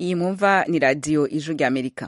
iyi mwumva ni radiyo ijwi ry'amerika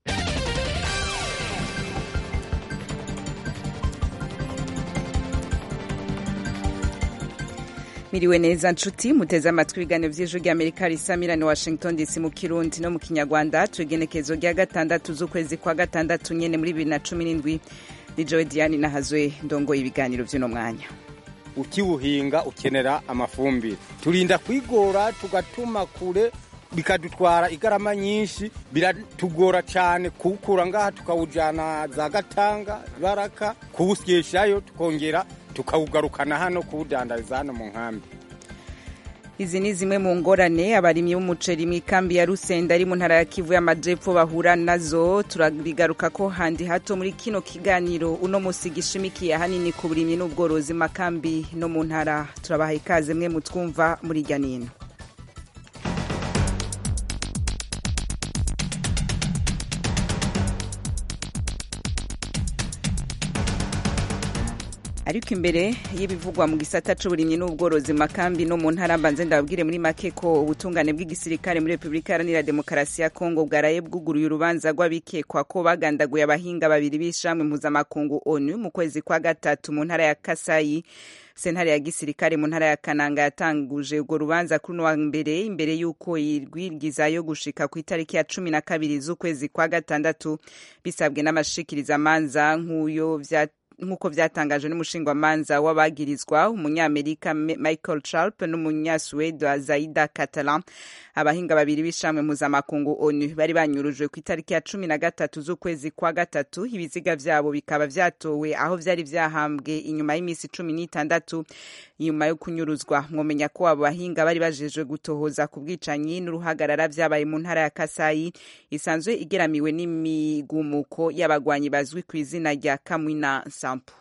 miriwe neza nshuti muteze amatwi ibiganiro by'ijwi ry'amerika risamirani washington dc mu kirundi no mu kinyarwanda tugenekezo rya gatandatu z'ukwezi kwa gatandatu nyene muri bibiri na cumi n'indwi ni jowe diane nahazwe ndongoye ibiganiro by'uno mwanya ukiwuhinga ukenera amafumbire turinda kwigora tugatuma kure bikadutwara igarama nyinshi biratugora cyane kuwukura ngaha tukawujyana za gatanga baraka kuwusyeshayo tukongera tukawugarukana hano kuwudandariza hano mu nkambi izi ni zimwe mu ngorane abarimyi b'umuceri mu ikambi ya rusenda ari mu ntara ya kivu y'amajepfo bahura nazo turabigaruka ko handi hato muri kino kiganiro uno musi gishimikiye ahanini ku burimyi n'ubworozi makambi no mu ntara turabaha ikaze mwe mutwumva muri irya nino ariko imbere y'ibivugwa mu gisata c'uburimyi n'ubworozi makambi no mu ntara mbanze ndababwire muri make ko ubutungane bw'igisirikare muri repubulika iharanira demokarasi ya kongo bwaraye bwuguruye urubanza rw'abikekwa ko bagandaguye abahinga babiri b'ishamwe mpuzamakungu onu mu kwezi kwa gatatu mu ntara ya kasayi sentare ya gisirikare mu ntara ya kananga yatanguje urwo rubanza kuri uno wa mbere imbere y'uko irwigizayo gushika ku itariki ya cumi na kabiri z'ukwezi kwa gatandatu bisabwe n'amashikirizamanza nk'uyo vya nk'uko vyatangajwe n'umushingwamanza w'abagirizwa umunyamerika michael charp n'umunyasuwede zaida catalan abahinga babiri b'ishamwe mpuzamakungu onu bari banyurujwe ku itariki ya cumi na gatatu z'ukwezi kwa gatatu ibiziga vyabo bikaba vyatowe aho vyari vyahambwe inyuma y'iminsi cumi n'itandatu nyuma yo kunyuruzwa mwomenya ko abo bahinga bari bajejwe gutohoza ku bwicanyi n'uruhagarara vyabaye mu ntara ya kasayi isanzwe igeramiwe n'imigumuko y'abagwanyi bazwi ku izina rya kamwina sampo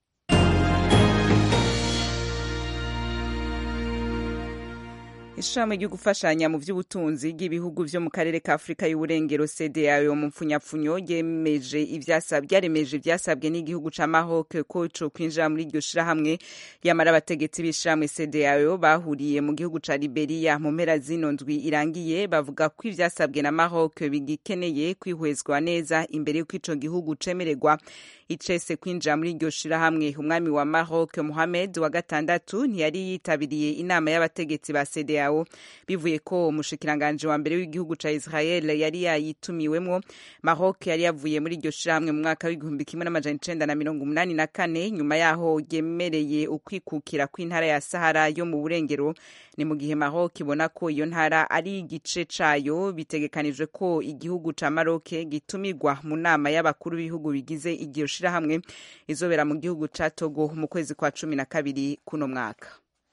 ishami ryo gufashanya mu by'ubutunzi bw'ibihugu byo mu karere ka afurika y'uburengero cdao mu mpfunyapfunyo ryemeje ryaremeje ibyasabwe n'igihugu ca maroc ko co kwinjira muri iryo shirahamwe yamara abategetsi b'ishirahamwe cdao bahuriye mu gihugu ca liberia mu mpera zino ndwi irangiye bavuga ko ivyasabwe na maroc bigikeneye kwihwezwa neza imbere y'uko ico gihugu cemererwa icese kwinjira muri iryo shirahamwe umwami wa maroc mohamed wa gatandatu ntiyari yitabiriye inama y'abategetsi ba cdao bivuye ko umushikiranganji wa mbere w'igihugu ca israel yari yayitumiwemwo maroc yari yavuye muri iryo shirahamwe mu mwaka w'igihumbi kimwe n'amajana icenda na mirongo umunani na kane nyuma yaho ryemereye ukwikukira kw'intara ya sahara yo mu burengero ni mu gihe maroc ibona ko iyo ntara ari igice cayo bitegekanijwe ko igihugu ca maroc gitumirwa mu nama y'abakuru b'ibihugu bigize iryo shirahamwe izobera mu gihugu ca togo mu kwezi kwa cumi na kabiri kuno mwaka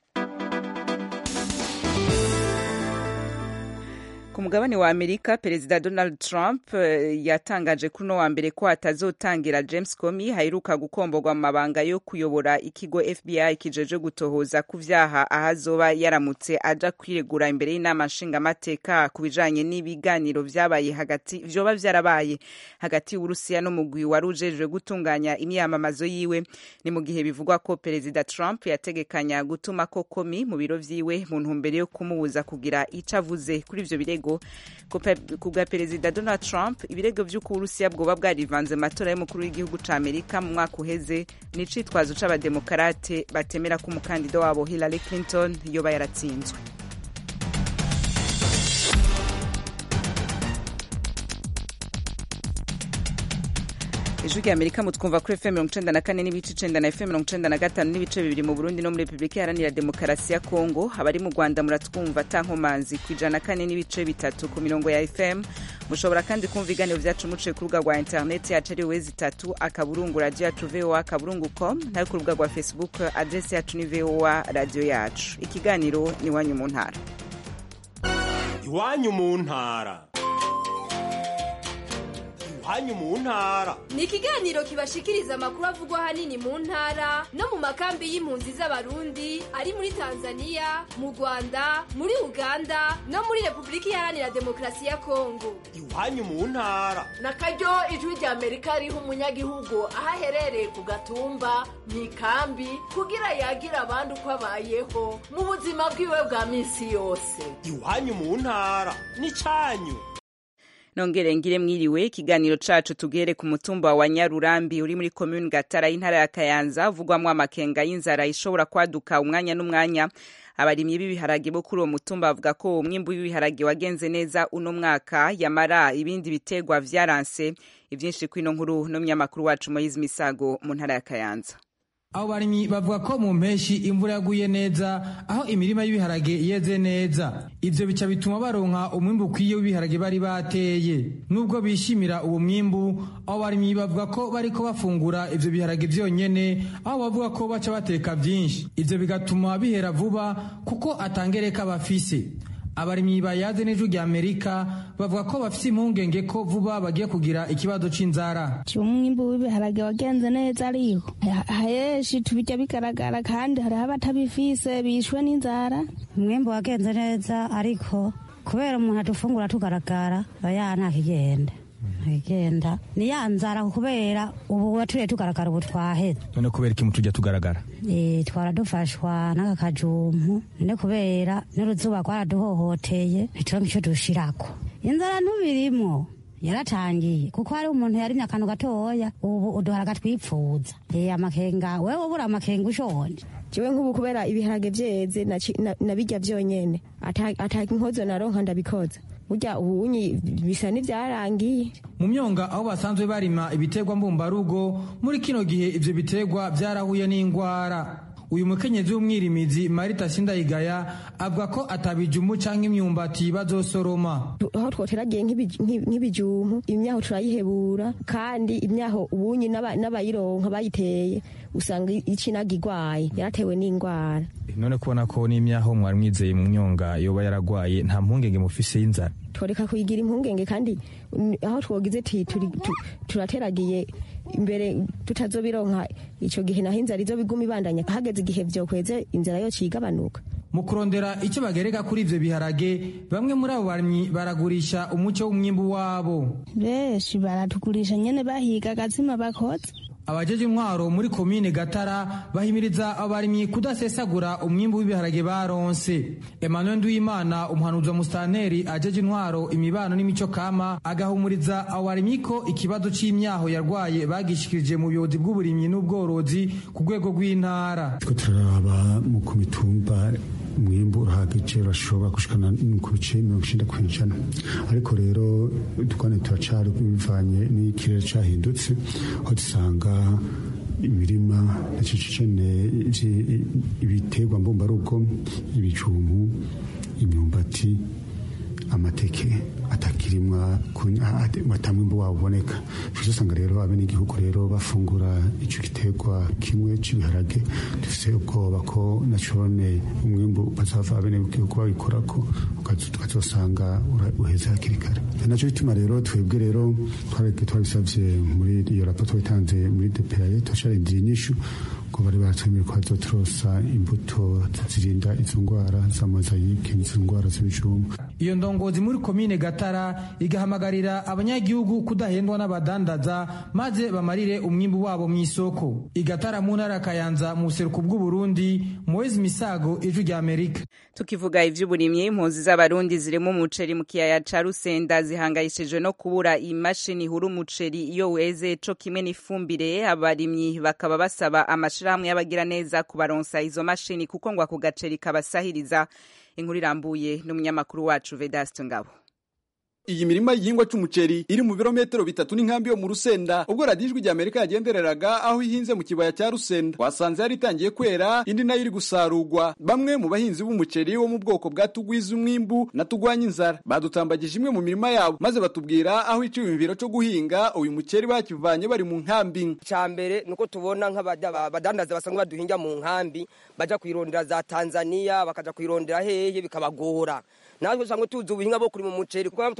ku mugabane wa amerika perezida donald trump yatangaje kuri uno wa mbere ko atazotangira james comey haheruka gukomborwa mu mabanga yo kuyobora ikigo fbi kijeje gutohoza ku vyaha ahazoba yaramutse aja kwiregura imbere y'inama nshingamateka ku bijanye n'ibiganiro vyabaye hagati vyoba vyarabaye hagati y'uburusiya n'umugwi wari ujejwe gutunganya imyamamazo yiwe ni mu gihe bivugwa ko perezida trump yategekanya gutuma ko comey mu biro vyiwe mu ntumbero yo kumubuza kugira ico avuze kuri ivyo birego ku bwa perezida donald trump ibirego vy'uko uburusiya bwoba bwarivanze mu matora y'umukuru w'igihugu ca amerika mu mwaka uheze ni icitwazo c'abademokarate batemera ko umukandida wabo hillary clinton yoba yaratsinzwe ijwi rya amerika mutwumva kuri fm mirongo icenda na kane n'ibice icenda na fm mirongo icenda na gatanu n'ibice bibiri mu burundi no muri repubulika iharanira demokarasi ya kongo abari mu rwanda muratwumva tankomanzi ku ijana na kane n'ibice bitatu ku mirongo ya fm mushobora kandi kumva ibiganiro vyacu muciye ku rubuga rwa interineti yacu ari wezi itatu akaburungu radiyo yacu voa akaburungu com nayo ku rubuga rwa facebook adresi yacu ni voa radiyo yacu ikiganiro ni iwanyu mu ntara iwanyu mu ntara iwanyu mu ntara ni ikiganiro kibashikiriza amakuru avugwa ahanini mu ntara no mu makambi y'impunzi z'abarundi ari muri tanzania mu rwanda muri uganda no muri repubulika iharanira demokarasi ya kongo iwanyu mu ntara na karyo ijwi rya amerika riha umunyagihugu aho aherereye ku gatumba mu ikambi kugira yagira abandi uko abayeho mu buzima bwiwe bwa minsi yose iwanyu mu ntara n'icyanyu nongere ngire mwiriwe ikiganiro cacu tugere ku mutumba wa nyarurambi uri muri komuni gatara y'intara ya kayanza uvugwamwo amakenga y'inzara ishobora kwaduka umwanya n'umwanya abarimyi b'ibiharage bo kuri uwo mutumba bavuga ko umwimbu w'ibiharage wagenze neza uno mwaka yamara ibindi bitegwa vyaranse ivyinshi kwino nkuru n'umunyamakuru wacu moyizi misago mu ntara ya kayanza abo barimyi bavuga ko mu mpeshi imvura yaguye neza aho imirima y'ibiharage yeze neza ivyo bica bituma baronka umwimbu ukwiye w'ibiharage bari bateye nubwo bishimira uwo mwimbu abo barimyi bavuga ko bariko bafungura ivyo biharage vyonyene aho bavuga ko baca bateka vyinshi ivyo bigatuma bihera vuba kuko atangereka bafise abarimyi bayaze n'ijwi rya amerika bavuga ko bafite impungenge ko vuba bagiye kugira ikibazo c'inzara umwimbu w'ibiharage wagenze neza ariko hayeshi tubijya bigaragara kandi hariho abatabifise bishwe n'inzara umwimbu wagenze neza ariko kubera umuntu adufungura tugaragara oya ntakigenda ntakigenda ni ya nzara kubera ubu waturiye tugaragara ubu twaheze none kubera ikimu tujya tugaragara Eh, twara dufashwa n'aka kajumpu ne kubera n'uruzuba rwaraduhohoteye ntituronke ico dushirako inzara ntubirimwo yaratangiye kuko hari umuntu yarimye akantu gatoya ubu uduharaga twipfuza Eh, amakenga wewe ubura amakenga ushonje jewe nk'ubu kubera ibiharage vyeze naci- na- nabirya vyonyene ata ata inkozo naronka ndabikoza burya ubunyi bisa n'ivyarangiye mu myonga aho basanzwe barima ibiterwa mbumbarugo muri kino gihe ivyo biterwa vyarahuye n'ingwara uyu mukenyezi w'umwirimizi marita sindayigaya avuga ko atabijumu canke imyumbati bazosoroma Tu- aho twoteragiye nk'ibij- nk'i- nk'ibijumpu imyaho turayihebura kandi imyaho ubunyi n'aba- n'abayironka bayiteye usanga icinaga igwaye yaratewe n'ingwara none kubona ko n'imyaho mwari mwizeye mu myonga yoba yaragwaye nta mpungenge mufise y'inzara tworeka kuyigira impungenge kandi mm, aho twogize ti turi- tu- turateragiye imbere tutazobironka ico gihe naho inzara izobiguma ibandanya hageze igihe vyokweze inzara yo cigabanuka mu kurondera icyo bagereka kuri ivyo biharage bamwe muri abo barimyi baragurisha umuco w'umwimbu wabo benshi baratugurisha nyene bahiga agazima bakoze abajeje intwaro muri komine gatara bahimiriza abarimyi kudasesagura umwimbu w'ibiharage baronse emmanuel nduwimana umuhanuzi wa musitanteri ajeje intwaro imibano n'imico kama agahumuriza abo barimyi ko ikibazo c'imyaho yarwaye bagishikirije mu buyobozi bw'uburimyi n'ubworozi ku rwego rw'intara turiko turaraba mu ku mitumba umwimbu urahagije urashobora gushikana no ku bice mirongo icenda kw'ijana ariko rero dukwane turacari bivanye n'ikirere cahindutse aho dusanga imirima na cicicene ibiterwa mbumbarugo ibijumbu imyumbati amateke atakirimwa batamwimbu wabo uboneka tuzi usanga rero abenegihugu rero bafungura ico giterwa kimwe c'ibiharage dufise ubwoba ko nacone umwimbu bazava abenegihugu babikorako tukazosanga uheze hakiri kare naco bituma rero twebwe rero twabisavye muri iyo raporo twabitanze muri DPAE turacarindiriye inyishu ko bari baratwemeye ko hazoturosa imbuto zirinda izo ngwara za mozayike n'izo ngwara z'ibijumbu iyo ndongozi muri komine gatara igahamagarira abanyagihugu kudahendwa n'abadandaza maze bamarire umwimbu wabo mu isoko igatara mu ntara ya kayanza mu buseruko bw'uburundi moezi misago ijwi rya amerika tukivuga ivy'uburimyi impunzi z'abarundi zirimo umuceri mu kiyaya ca rusenda zihangayishijwe no kubura imashini ihura umuceri iyo weze co kimwe n'ifumbire abarimyi bakaba basaba amashirahamwe y'abagira neza kubaronsa izo mashini kuko ngo ako gaceri kabasahiriza inkuru irambuye n'umunyamakuru wacu Vedaste Ngabo iyi mirima y'igihingwa c'umuceri iri mu birometero bitatu n'inkambi yo mu rusenda ubwo radiyo ijwi rya amerika yagendereraga aho ihinze mu kibaya cya rusenda wasanze yari itangiye kwera indi nayo iri gusarurwa bamwe mu bahinzi b'umuceri wo mu bwoko bwa tugwiza umwimbu na tugwanya inzara badutambagije imwe mu mirima yabo maze batubwira aho iciyumviro co guhinga uyu muceri bakivanye bari mu nkambi ca mbere nuko tubona nk'abadandaza basanzwe baduhinga mu nkambi baja kwirondera za tanzania bakaja kwirondera hehe bikabagora natwe usanga tuzi ubuhinga bwo kurima umuceri kuko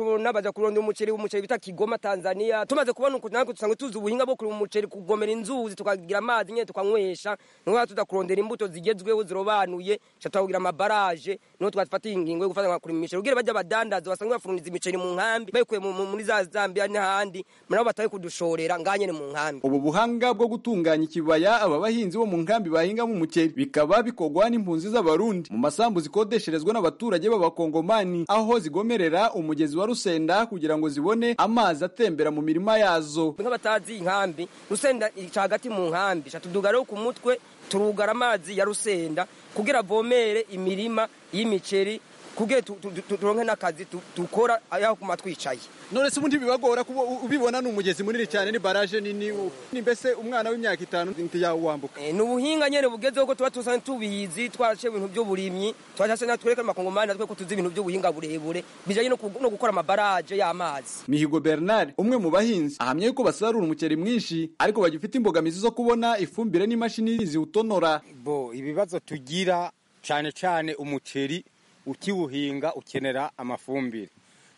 tukabona baja kurondera umuceri umuceri bita Kigoma Tanzania tumaze kubona uko natwe dusanzwe tuzi ubuhinga bwo kurima umuceri kugomera inzuzi tukagira amazi nyene tukanywesha niho tuza kurondera imbuto zigezweho zirobanuye cha tukagira amabaraje niho twafata ingingo yo gufata nka kurima imiceri kugira baje abadandaza basanzwe bafuruniza imiceri mu nkambi bayikuye mu- mu- muri za Zambia n'ahandi nabo bataye kudushorera nganye mu nkambi ubu buhanga bwo gutunganya ikibaya aba bahinzi bo mu nkambi bahingamo umuceri bikaba bikorwa n'impunzi z'abarundi mu masambu zikodesherezwa n'abaturage b'abakongomani aho zigomerera umugezi wa rusenda kugira ngo zibone amazi atembera mu mirima yazo nk'abatazi inkambi rusenda ica hagati mu nkambi ca tuduga rero ku mutwe turugara amazi ya rusenda kugira avomere imirima y'imiceri kugira tu- tu- tu- turonke n'akazi tu- dukora aho kuma twicaye none se ubundi bibagora kuba u- ubibona ni umugezi munini cyane ni baraje nini u- ni mbese umwana w'imyaka itanu ntiyawambuka Eh, ni ubuhinga nyene bugezeho ko tuba tusanzwe tubizi twaraciye ibintu by'uburimyi twashase natwereka amakongomani natwe ko tuzi ibintu by'ubuhinga burebure bijanye no ku- no gukora amabaraje y'amazi mihigo bernard umwe mu bahinzi ahamya yuko basarura umuceri mwinshi ariko bagifite imbogamizi zo kubona ifumbire n'imashini ziwutonora bo ibibazo tugira cyane cyane umuceri ukiwuhinga ukenera amafumbire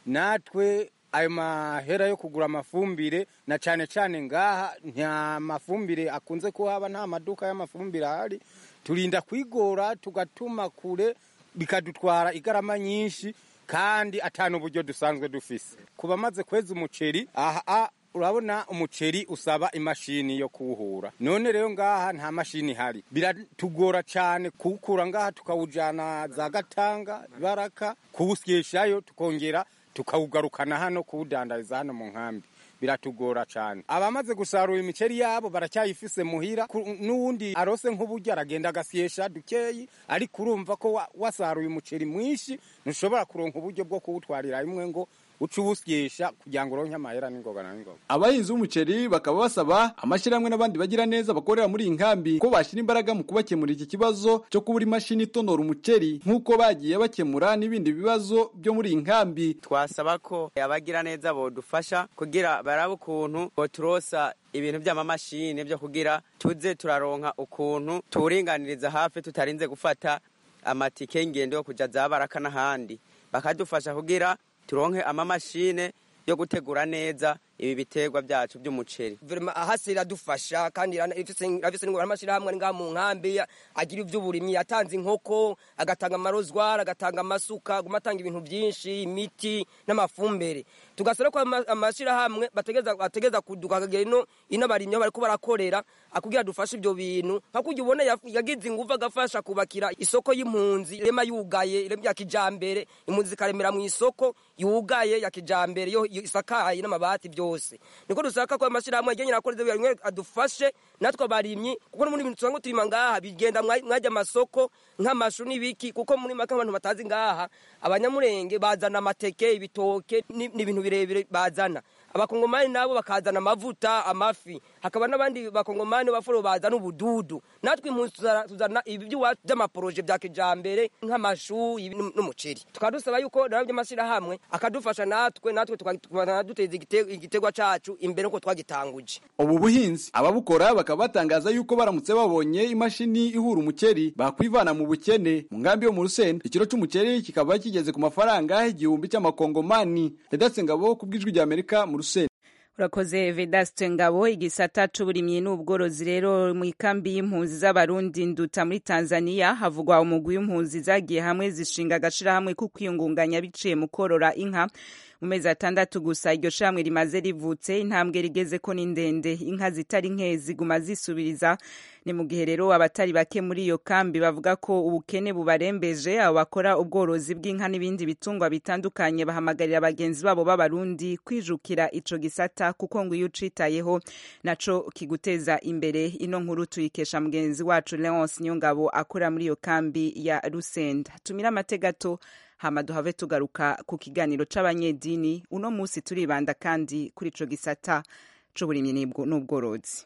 natwe ayo mahera yo kugura amafumbire na cyane cyane ngaha nta mafumbire akunze kuhaba nta maduka y'amafumbire ahari turinda kwigora tugatuma kure bikadutwara igarama nyinshi kandi atanu uburyo dusanzwe dufise ku bamaze kweza umuceri aha urabona umuceri usaba imashini yo kuwuhura none rero ngaha nta mashini ihari biratugora cyane kuwukura ngaha tukawujyana za gatanga baraka kuwusyeshayo tukongera tukawugarukana hano kuwudandariza hano mu nkambi biratugora cyane abamaze gusarura imiceri yabo baracyayifise muhira ku- n'uwundi arose nk'uburyo aragenda agasyesha dukeyi ariko urumva ko wa- wasaruye umuceri mwinshi ntushobora kuronka uburyo bwo kuwutwarira rimwe ngo uce uwusyesha kugira ngo uronke amahera n'ingoga na n'ingoga abahinzi b'umuceri bakaba basaba amashyirahamwe n'abandi bagira neza bakorera muri iyi nkambi ko bashyira imbaraga mu kubakemurira iki kibazo cyo kubura imashini itonora umuceri nk'uko bagiye bakemura n'ibindi bibazo byo muri iyi nkambi twasaba ko abagira neza bodufasha kugira barabe ukuntu boturosa ibintu by'amamashini byo kugira tuze turaronka ukuntu tuwuringaniriza hafi tutarinze gufata amatike y'ingendo yo kuja za baraka n'ahandi bakadufasha kugira turonke amamashine yo gutegura neza ibi biterwa byacu by'umuceri Guverinoma ahasi iradufasha kandi irana- ifise irafise n'ingorane amashyirahamwe ari ngaha mu nkambi agira iby'uburimyi yatanze inkoko agatanga amarozwari agatanga amasuka aguma atanga ibintu byinshi imiti n'amafumbire tugasaba ko ama- amashyirahamwe bategeza bategeza kuduka akagera ino ino abarimyi aho bariko barakorera akugira dufashe ibyo bintu nka kurya ubona yaf- yagize ingufu agafasha kubakira isoko y'impunzi irema yugaye irema ya kijambere impunzi zikaremera mu isoko yugaye ya kijambere yo yo isakaye n'amabati byose niko dusaka ko amashyirahamwe agenye nakora ibyo bintu adufashe natwe abarimyi kuko no muri ibintu tusanzwe turima ngaha bigenda mwa- mwajya amasoko nk'amashu n'ibiki kuko muri make abantu batazi ngaha abanyamurenge bazana amateke ibitoke ni- n'ibintu birebire bazana abakongomani nabo bakazana amavuta amafi hakaba n'abandi bakongomani bafuro bazana ubududu natwe impunzi tuzana- tuzana ibi by'iwacu by'amaporoje bya kijambere nk'amashu ibi n'um- n'umuceri tukaba dusaba yuko nabo by'amashyirahamwe akadufasha natwe natwe tukaba duteza igite- igitegwa cacu imbere uko twagitanguje ubu buhinzi ababukora bakaba batangaza yuko baramutse babonye imashini ihura umuceri bakwivana mu bukene mu nkambi yo mu rusenda ikiro cy'umuceri kikaba kigeze ku mafaranga igihumbi cy'amakongomani redatse ngabo ku bw'ijwi rya amerika mu rusenda urakoze vedaste ngabo igisata c'uburimyi n'ubworozi rero mu ikambi y'impunzi z'abarundi nduta muri tanzania havugwa umugwi w'impunzi zagiye hamwe zishinga agashirahamwe ko kwiyungunganya biciye mu korora inka mu mezi atandatu gusa iryo shirahamwe rimaze rivutse intambwe rigeze ko ni ndende inka zitari nke ziguma zisubiriza ni mu gihe rero abatari bake muri iyo kambi bavuga ko ubukene bubarembeje abo bakora ubworozi bw'inka n'ibindi bitungwa bitandukanye bahamagarira bagenzi babo b'abarundi kwijukira ico gisata kuko ngo iyo ucitayeho naco kiguteza imbere ino nkuru tuyikesha mugenzi wacu Leonce Nyongabo akora muri iyo kambi ya Rusenda tumira amategato hama duhave tugaruka ku kiganiro c'abanyedini uno musi turibanda kandi kuri ico gisata c'uburimyi n'ubwo- n'ubworozi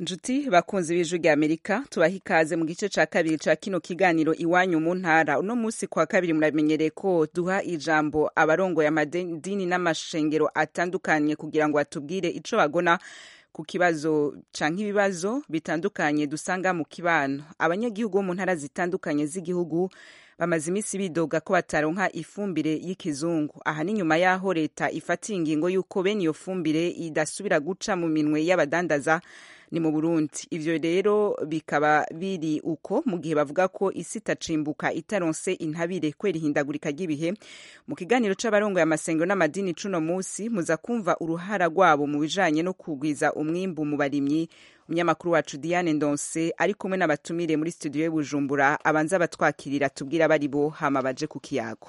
Njuti bakunzi b'ijwi rya Amerika tubaha ikaze mu gice ca kabiri ca kino kiganiro iwanyu mu ntara uno musi kwa kabiri muramenyereye ko duha ijambo abarongoye amadini n'amashengero atandukanye kugira ngo batubwire ico bagona ku kibazo canke ibibazo bitandukanye dusanga mu kibano abanyagihugu bo mu ntara zitandukanye z'igihugu bamaze iminsi bidoga ko bataronka ifumbire y'ikizungu aha ni nyuma y'aho leta ifatiye ingingo y'uko bene iyo fumbire idasubira guca mu minwe y'abadandaza ni mu Burundi ivyo rero bikaba biri uko mu gihe bavuga ko isi itacimbuka itaronse intabire kwera ihindagurika ry'ibihe mu kiganiro c'abarongoye amasengero n'amadini cuno musi muza kumva uruhara rwabo mu bijanye no kugwiza umwimbu mu barimyi umunyamakuru wacu Diane Ndonse ari kumwe n'abatumire muri studio y'Ubujumbura abanza batwakirira tubwira bari bo hama baje ku kiyago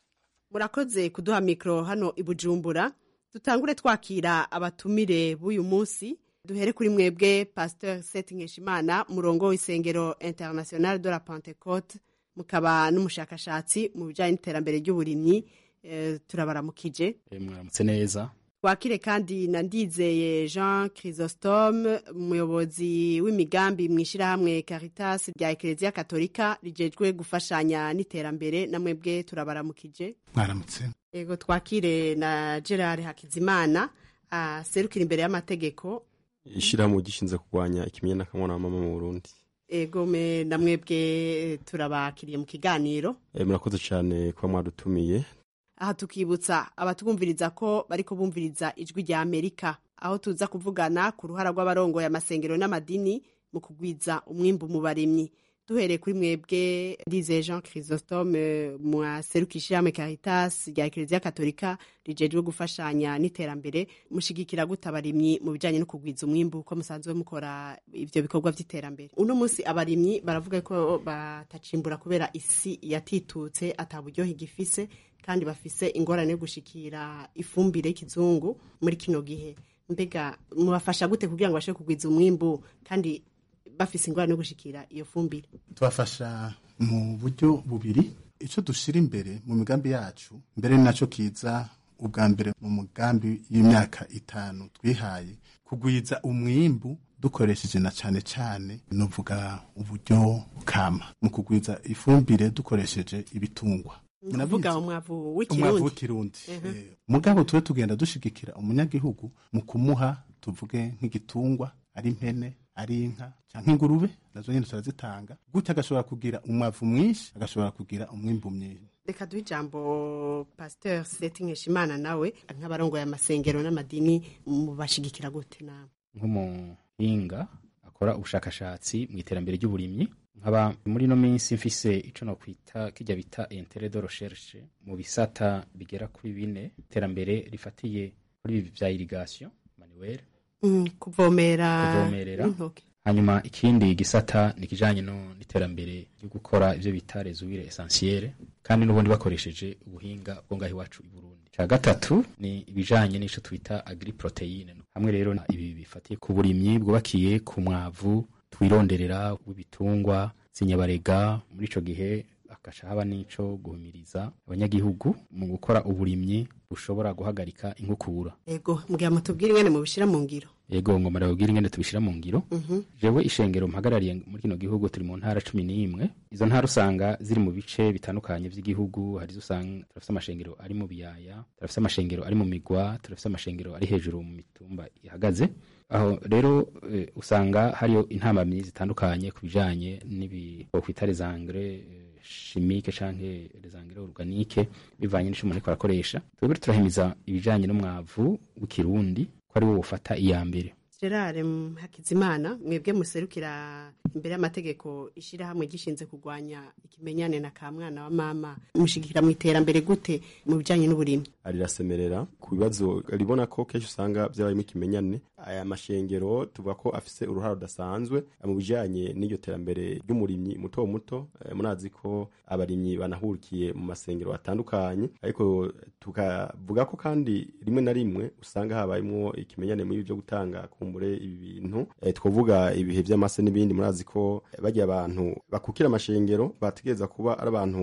murakoze kuduha mikro hano i Bujumbura dutangure twakira abatumire b'uyu munsi duhere kuri mwebwe pasteur Seth Nkeshimana murongo w'isengero International de la Pentecôte mukaba n'umushakashatsi mu bijanye n'iterambere ry'uburimyi e, turabaramukije e, mwaramutse neza twakire kandi na ndizeye Jean Chrysostome umuyobozi w'imigambi mu ishyirahamwe Caritas rya Eklezia Katolika rijejwe gufashanya n'iterambere na mwebwe turabaramukije mwaramutse ego twakire na Gerard Hakizimana aserukira imbere y'amategeko ishyirahamwe gishinzwe kurwanya ikimenyane n'akamwana wa mama mu Burundi ego me na mwebwe turabakiriye mu kiganiro e, murakoze cyane kuba mwadutumiye aha tukibutsa abatwumviriza ko bariko bumviriza ijwi rya Amerika aho tuza kuvugana ku ruhara rw'abarongoye amasengero n'amadini mu kugwiza umwimbu mu barimyi duhereye kuri mwebwe Lize Jean Chrysostome mwaseruka ishyirahamwe Caritas rya Eklezia Katolika rijejwe gufashanya n'iterambere mushigikira gute abarimyi mu bijanye no kugwiza umwimbu ko musanzwe mukora ivyo bikorwa vy'iterambere uno musi abarimyi baravuga ko batacimbura kubera isi yatitutse ata buryohe igifise kandi bafise ingorane yo gushikira ifumbire y'ikizungu muri kino gihe mbega mubafasha gute kugira ngo bashobore kugwiza umwimbu kandi bafise ingorane yo gushikira iyo fumbire tubafasha mu buryo bubiri icyo dushyira imbere mu migambi yacu mbere ni nacyo kiza ubwa mbere mu mugambi y'imyaka itanu twihaye kugwiza umwimbu dukoresheje na cyane cyane nuvuga uburyo kama mu kugwiza ifumbire dukoresheje ibitungwa navuga umwavu umwavu w'ikirundi mugabo tube tugenda dushigikira umunyagihugu mu kumuha tuvuge nk'igitungwa ari impene ari inka cyangwa ingurube nazo nyine turazitanga gutya agashobora kugira umwavu mwinshi agashobora kugira umwimbu mwinshi reka duhe ijambo pasteur seti nkeshimana nawe nk'abarongoye amasengero n'amadini mubashigikira gute nawe nk'umuhinga akora ubushakashatsi mu iterambere ry'uburimyi nkaba muri ino minsi mfise ico no kwita kijya bita intere de recherche mu bisata bigera kuri bine iterambere rifatiye kuri ibi vya irrigation manuel mm, kuvomera kuvomerera hanyuma ikindi gisata ni kijanye no n'iterambere ryo gukora ivyo bita resuire essentielle kandi n'ubundi bakoresheje ubuhinga bwo ngaho iwacu i Burundi ca gatatu ni ibijanye n'ico twita agri proteine hamwe rero ibi bifatiye ku burimyi bwubakiye ku mwavu twironderera w'ibitungwa sinyabarega muri ico gihe agaca haba n'ico guhumiriza abanyagihugu mu gukora uburimyi bushobora guhagarika inkukura ego mugira mutubwire ingene mubishira mu ngiro ego ngo marababwira ingene tubishira mu ngiro jewe ishengero mpagarariye muri kino gihugu turi mu ntara cumi n'imwe izo ntara usanga ziri mu bice bitandukanye vy'igihugu hari izo usanga turafise amashengero ari mu biyaya turafise amashengero ari mu migwa turafise amashengero ari hejuru mu mitumba ihagaze aho rero e, usanga hariyo intambamyi zitandukanye ku bijanye n'ibi bokwita les engrais chimique canke les engrais organique bivanye n'ico umuntu ariko arakoresha twebwe turahimiza ibijanye n'umwavu w'ikirundi ko ari wo ufata iya mbere gerard hakizimana mwebwe muserukira imbere y'amategeko ishyirahamwe gishinze kurwanya ikimenyane na ka mwana wa mama mushigikira mu iterambere gute mu bijyanye n'uburimyi arirasemerera ku bibazo ribona ko kenshi usanga byabayemo ikimenyane aya mashengero tuvuga ko afise uruhare rudasanzwe mu bijyanye n'iryo terambere ry'umurimyi muto muto murazi ko abarimyi banahurikiye mu masengero atandukanye ariko tukavuga ko kandi rimwe na rimwe usanga habayemo ikimenyane muri byo gutanga kumbure ibi bintu e, twavuga ibihe by'amase n'ibindi murazi ko bagiye abantu bakukira amashengero bategereza kuba ari abantu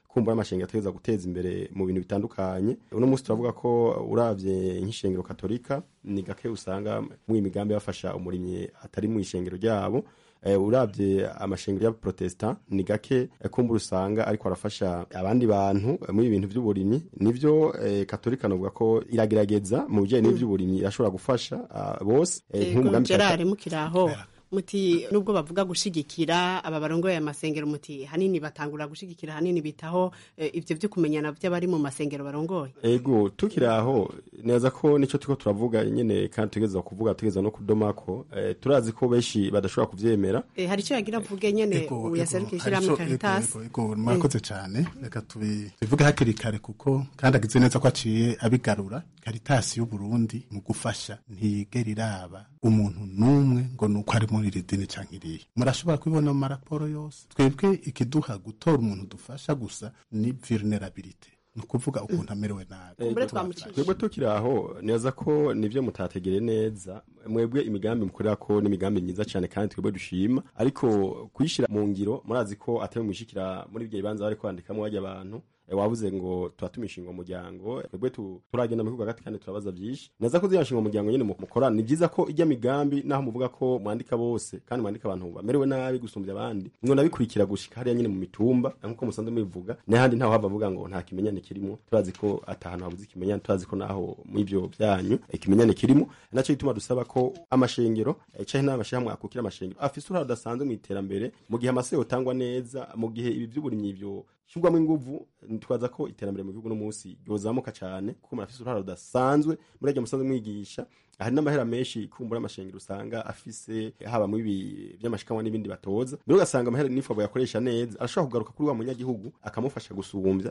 kumbura amashengero ategereza guteza imbere mu bintu bitandukanye uno munsi turavuga ko uravye nk'ishengero katolika ni gake usanga mu imigambi bafasha umurimyi atari mu ishengero ryabo eh, uravye amashengero y'abaprotestant ni gake eh, kumbura usanga ariko arafasha abandi bantu eh, muri ibintu vy'uburimyi nivyo eh, katolika novuga ko iragerageza mu bijanye n'ivy'uburimyi irashobora gufasha ah, bose eh, Ego, nk'umugambi Gerard mukiraho muti nubwo bavuga gushigikira aba barongoye amasengero muti hanini batangura gushigikira hanini bitaho eh, ivyo vyo kumenyana vy'abari mu masengero barongoye ego tukiri aho neza ko nico turiko turavuga nyene kandi tugeza kuvuga tugeza no kudomako eh, turazi ko benshi badashobora kuvyemera Eh, hari ico yagira avuge nyene uyaserukira ishirahamwe Caritas murakoze cyane reka tubi- tubivuge hakiri kare kuko kandi agize neza ko aciye abigarura karitasi y'uburundi mu gufasha ntiyigera iraba umuntu n'umwe ngo ni uko ari muri iri dini cyangwa iriya murashobora kubibona mu maraporo yose twebwe ikiduha gutora umuntu dufasha gusa ni vulnerability ni ukuvuga ukuntu amerewe nabi Ego, twebwe tukiri aho neza ko nivyo mutategere neza mwebwe imigambi mukorera ko n'imigambi myiza cyane kandi twebwe dushima ariko kuyishira mu ngiro murazi ko atari mwishikira muri ibyo bibanza bari kwandikamo wajya abantu eh, wabuze ngo turatumisha ngo umuryango twebwe tu- turagenda mu bihugu hagati kandi turabaza byinshi neza ko ziyashinga umuryango nyine mu- mukorana ni byiza ko ijya migambi naho muvuga ko mwandika bose kandi mwandika abantu bamerewe nabi gusumbya abandi ngo nabikurikira gushika hariya nyine mu mitumba nkuko musanzwe mubivuga n'ahandi ntaho hava avuga ngo nta kimenyane kirimo turazi ko atahantu habuze ikimenyane turazi ko naho mu ivyo byanyu ikimenyane kirimo naco gituma dusaba ko amashengero eh, canke n'amashyirahamwe akukira amashengero afise uruhare rudasanzwe mu iterambere mu gihe amaseo yotangwa neza mu gihe ibi vy'uburimyi ivyo shirwamo inguvu twaza ko iterambere mu gihugu no munsi ryozamuka cyane kuko murafise uruhare rudasanzwe muri ryo musanzwe mwigisha hari n'amahera menshi kumbura amashengero usanga afise haba mu ibi by'amashikanwa n'ibindi batoza mbere ugasanga amahera n'ifu yakoresha neza arashobora kugaruka kuri wa munyagihugu akamufasha gusumbya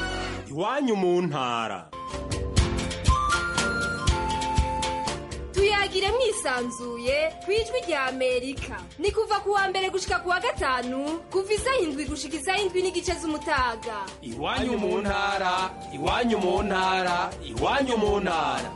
iwanyu mu ntara tuyagire mwisanzuye ku ijwi rya amerika ni kuva ku wa mbere gushika ku wa gatanu kuva isaha indwi gushika isaha indwi n'igice z'umutaga iwanyu mu ntara iwanyu mu ntara iwanyu mu ntara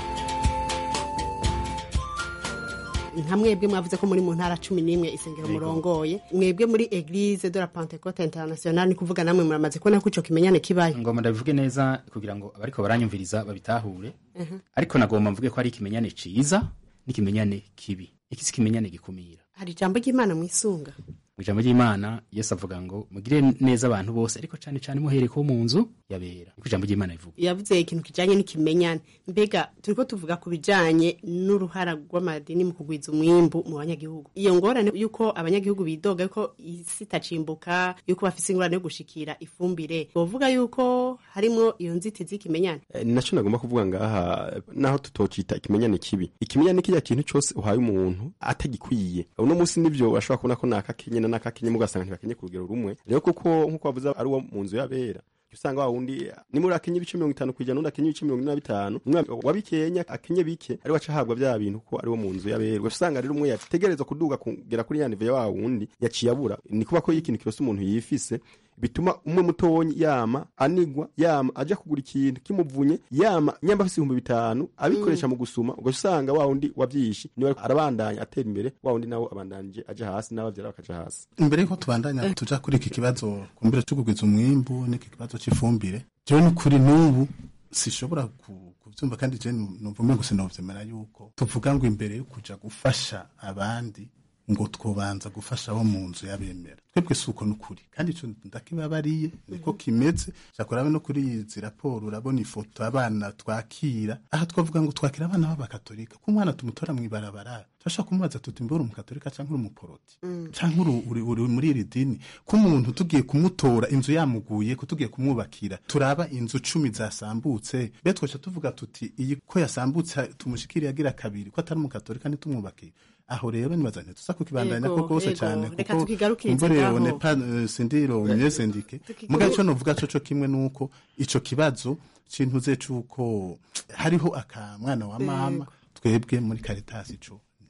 nka mwebwe mwavuze ko muri mu ntara cumi n'imwe isengero murongoye mwebwe muri eglise de la pentecote international ni kuvuga namwe muramaze kubona ko ico kimenyane kibaye ngomba ndabivuge neza kugira ngo abariko baranyumviriza babitahure ariko nagomba mvuge ko ari ikimenyane ciza n'ikimenyane kibi iki si ikimenyane gikumira hari ijambo ry'imana mwisunga mu ijambo ry'imana yesu avuga ngo mugire neza abantu bose ariko cane cane muhereye ko mu nzu yabera niko ijambo ry'imana rivuga yavuze ikintu kijanye n'ikimenyane mbega turiko tuvuga ku bijanye n'uruhara rw'amadini mu kugwiza umwimbu mu banyagihugu iyo ngorane yuko abanyagihugu bidoga yuko isi itacimbuka yuko bafise ingorane yo gushikira ifumbire bovuga yuko harimwo iyo nzitizi y'ikimenyane Eh, ni naco nagomba kuvuga ngaha eh, naho tutocita ikimenyane kibi ikimenyane kirya kintu cose uhaye umuntu atagikwiye uno munsi nivyo ashobora kubona ko nakakenye na nakakenye mugasanga ntibakenye ku rugero rumwe rero kuko nkuko bavuze ari uwo mu nzu y'abera jya usanga wa wundi nimuri akenye ibice mirongo itanu kwijana undi akenye ibice mirongo ine na bitanu umwe wabikenya akenye bike ari waca ahabwa vya bintu ko ari wo mu nzu y'abera ugaca usanga rero umwe yategerezwa kuduga kugera kuri ya nive ya wa wundi yaciye abura ni kuba ko iyo ikintu kirose umuntu yifise bituma umwe mutonyi yama anigwa yama aja kugura ikintu kimuvunye yama nyamba afise ibihumbi bitanu abikoresha mu gusuma ugaca usanga wa wundi wavyishi niwe arabandanya atera imbere wa wundi nawe abandanije aja hasi n'abavyara bakaja hasi imbere yuko tubandanya tuja kuri iki kibazo kumbira cyo kugwiza umwimbu n'iki kibazo cy'ifumbire jewe n'ukuri n'ubu sishobora ku- kuvyumva kandi je numva umengo sinovyemera yuko tuvuga ngo imbere yo kuja gufasha abandi ngo twobanza gufasha abo mu nzu y'abemera twebwe si uko n'ukuri kandi ico ndakibabariye niko kimeze shakurabe no kuri izi raporo urabona ifoto abana twakira aha twavuga ngo twakira abana b'abakatolika ko umwana tumutora mw'ibarabara turashobora kumubaza tuti mbe uri umukatolika canke uri umuporoti canke uri, uri, uri muri iri dini ko umuntu tugiye kumutora inzu yamuguye ko tugiye kumwubakira turaba inzu cumi zasambutse be twaca tuvuga tuti iyi ko yasambutse tumushikiriye agira kabiri ko atari umukatolika ntitumwubakire aho rero nibaza ntituza kukibandanya Yego, ko rwose yego. cyane Reka kuko tukigarukirize umva ngaho. rero ne pa eh, sindiro myezendike muga ico novuga coco kimwe nuko ico kibazo cintuze cuko hariho akamwana wa mama twebwe muri Caritas ico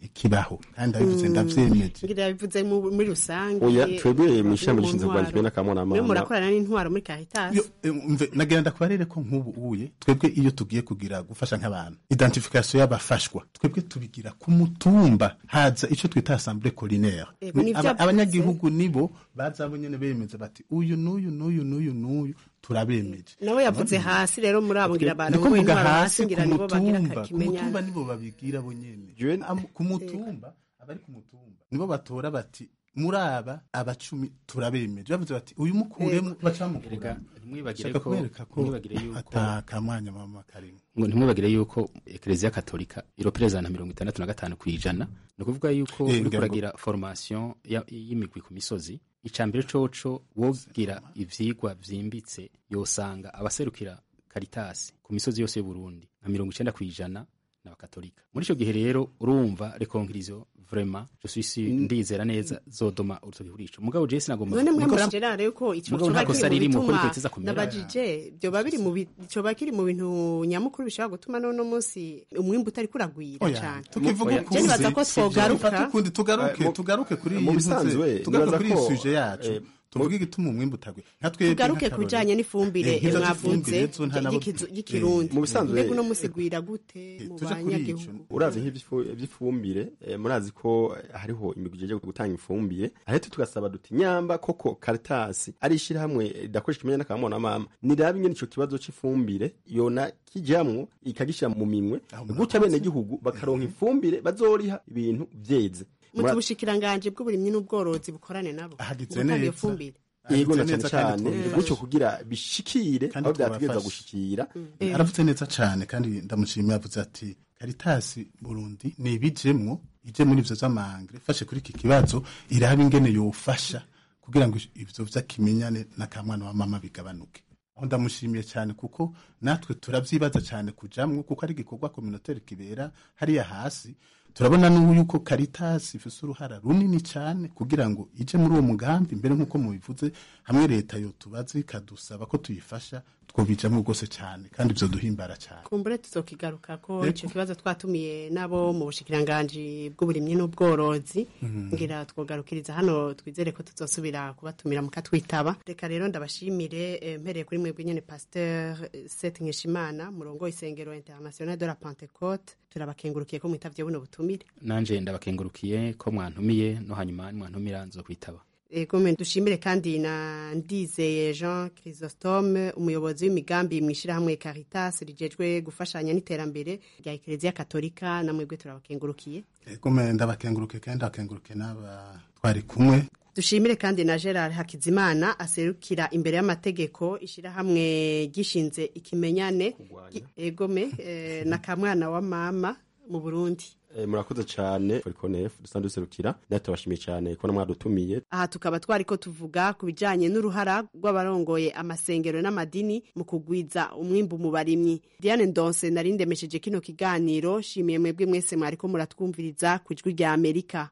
kibaho kandi abivuze ndavyemeje ngira yabivuze mu- muri rusange Oya, twebwe no mw'ishami mu rishinzwe ntwaro. kurwanya n'akamwana mwe mama. murakorana n'intwaro muri Caritas Yo, eh, mve nagira ndakubarere ko nk'ubu uye twebwe iyo tugiye kugira gufasha nk'abantu identification y'abafashwa twebwe tubigira ku mutumba haza ico twita assemblée collinaire Ego, Ni nivyo aba- avuze. abanyagihugu nibo baza bo nyene bemeza bati uyu n'uyu n'uyu n'uyu n'uyu turabemeje nawe yavuze hasi rero muri abo ngira abantu niko bo mvuga intwaro hasi hasi ku ngira nibo bagira mutumba ku kimenyane mutumba nibo babigira bo nyene Am- ku mutumba abari ku mutumba nibo batora bati muri aba abacumi turabemeje bavuze bati uyu mukuremo baca bamukura ntimwibagire Shaka ko kubereka ko ntimwibagire yuko ata kamwanya mama karimo ngo ntimwibagire yuko ekereziya katolika iropereza na mirongo itandatu na gatanu ku ijana ni ukuvuga yuko Eh, uri ngira ngo- kuragira formation ya- y'imigwi ku misozi icya mbere coco wogira ivyigwa vyimbitse yosanga abaserukira karitasi ku misozi yose y'uburundi nka mirongo icenda ku ijana n'abakatolika muri ico gihe rero urumva rekonkirizo vraiment je suis sûr ndizera neza zodoma urutoki kuri ico mugabo je sinagomba none mwe Niko- murabye rero yuko ico Mugabo nta coba kosa kiri mu ririmo, ko bituma rikoteza kumera. nabajije byoba biri mu bi- coba kiri mu bintu nyamukuru bishobora gutuma none munsi umwimbu utari kuragwira Oya, cyane tukivuga Je ukundi nibaza ko twogaruka Dufate ukundi tugaruke Eh, mu- tugaruke kuri mu iyi bisanzwe, ntuze, tugaruke nibaza kuri iyi ko, suje yacu eh, tuvuge igituma umwimbu utagwe nka twebwe tugaruke ku nk'akarorero. bijanye n'ifumbire Eh, nk'izo mwavuze z'ifumbire zo nta nabo- y'ikizu- y'ikirundi Mu bisanzwe- mbega uno munsi gwira gute mu tuje kuri banyagihugu urazi nk'ivy'ifumbire eh, murazi ko eh, hariho imigwi ijejwe gutanga ifumbire ahetse tugasaba duti nyamba koko karitasi ari ishirahamwe ridakoresha ikimenyane n'akamwana mama nirabe nyene ico kibazo c'ifumbire yona kijamwo ikagishira mu minwe gutya bene gihugu bakaronka ifumbire bazoriha ibintu vyeze mu Mura- bushikiranganje bw'uburimyi n'ubworozi bukorane nabo Ahagitse Gutanga iyo neza. fumbire yego na Ahagitse cane neza kandi cane twumva. gutyo kugira bishikire Kandi aho vyategereza twabafasha. gushikira Eh. aravuze neza cyane kandi ndamushimiye yavuze ati karitasi burundi ni ibijemwo ije muri ivyo vy'amangre fashe kuri iki kibazo iraba ingene yofasha kugira ngo ivyo vy'akimenyane n'akamwana wa mama bigabanuke aho ndamushimiye cyane kuko natwe turavyibaza cyane kujamwo kuko ari igikorwa communautaire kibera hariya hasi turabona n'ubu yuko karitasi ifise uruhara runini cyane kugira ngo ije muri uwo mugambi mbere nk'uko mubivuze hamwe leta yotubaza ikadusaba ko tuyifasha twobijamwo rwose cyane kandi ivyo duhimbara cyane kumbure tuzokigaruka ko Yego. ico kibazo twatumiye nabo mu bushikiranganji bw'uburimyi n'ubworozi Mhm. ngira twogarukiriza hano twizere ko tuzosubira kubatumira mukatwitaba reka rero ndabashimire eh, mpereye kuri mwebwe nyene pasteur eh, Seth Nkeshimana murongo isengero international de la Pentecôte turabakengurukiye ko mwitavye buno butumire nanje ndabakengurukiye ko mwantumiye no hanyuma mwantumira nzokwitaba Ego me dushimire kandi na Ndizeye Jean Chrysostome umuyobozi w'imigambi mwishirahamwe Caritas rijejwe gufashanya n'iterambere rya Eklezia Katolika na mwebwe turabakengurukiye Egome ndabakenguruke kandi ndabakenguruke n'aba twari kumwe dushimire kandi na Gerard Hakizimana aserukira imbere y'amategeko ishirahamwe gishinze ikimenyane Gi- egome eh, na kamwana wa mama mu Burundi Eh, murakoze cane Forikonef dusanzwe duserukira natwe tubashimiye cane ko mwadutumiye aha tukaba twariko tuvuga ku bijanye n'uruhara rw'abarongoye amasengero n'amadini mu kugwiza umwimbu mu barimyi diane ndonse nari ndemesheje kino kiganiro shimiye mwebwe mwese mwariko muratwumviriza ku ijwi rya amerika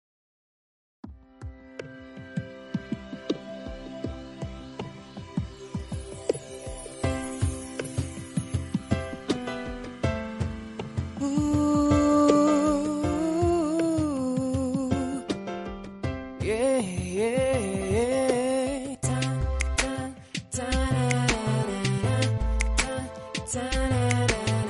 Yeah, yeah, yeah. Ta, ta, ta, na, na, na, na. Ta, ta, na,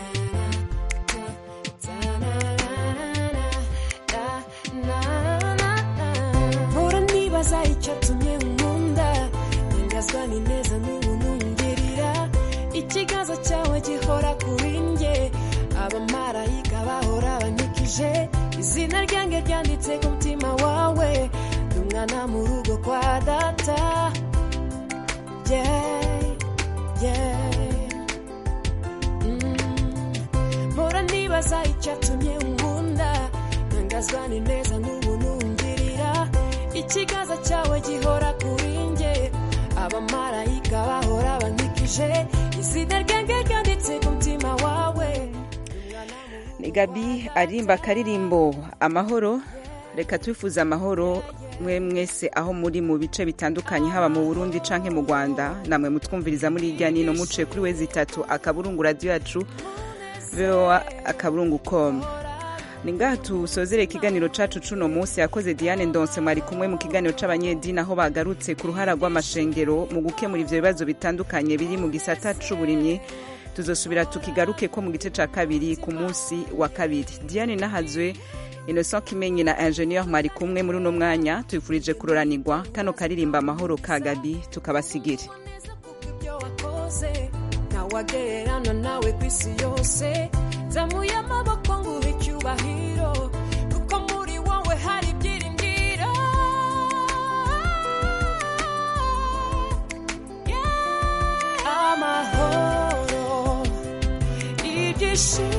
na, na, na. Ta, na, na, na, na. Na, na, na. Mpora nibaza icyatumye nkunda ntangazwa n'ineza n'ubunungirira ikiganza cyawe gihora kuri njye abamarayika bahora banyikije izina ryanjye ryanditse ku mutima wawe ndi umwana mu rugo kwa data yeah, yeah. Mm. mpora nibaza icyatumye nkunda ntangazwa n'ineza n'ubunungirira ikiganza cyawe gihora kuri njye abamarayika bahora bankikije izina ryanjye ryanditse ku mutima wawe ni gabi arimba akaririmbo amahoro reka twifuze amahoro mwe mwese aho muri mu bice bitandukanye haba mu burundi canke mu rwanda namwe mutwumviriza muri irya nino muce kuri wezi itatu akaburungu radiyo yacu voa akaburungu com ni ngaha tusozere ikiganiro cacu cuno munsi yakoze diane ndonse mwari kumwe mu kiganiro c'abanyedini aho bagarutse ku ruhara rw'amashengero mu gukemura ivyo bibazo bitandukanye biri mu gisata c'uburimyi tuzosubira tukigaruke ko mu gice ca kabiri ku munsi wa kabiri diane nahazwe innocent kimenyi na ingenieur mwari kumwe muri uno mwanya tubifurije kuroranirwa kano karirimba amahoro ka gabi tukabasigire ibyo wakoze ntawagererana nawe ku isi yose zamuye amaboko nguhe icyubahiro kuko muri wowe hari ibyiringiro Yeah. amahoro ibyishimo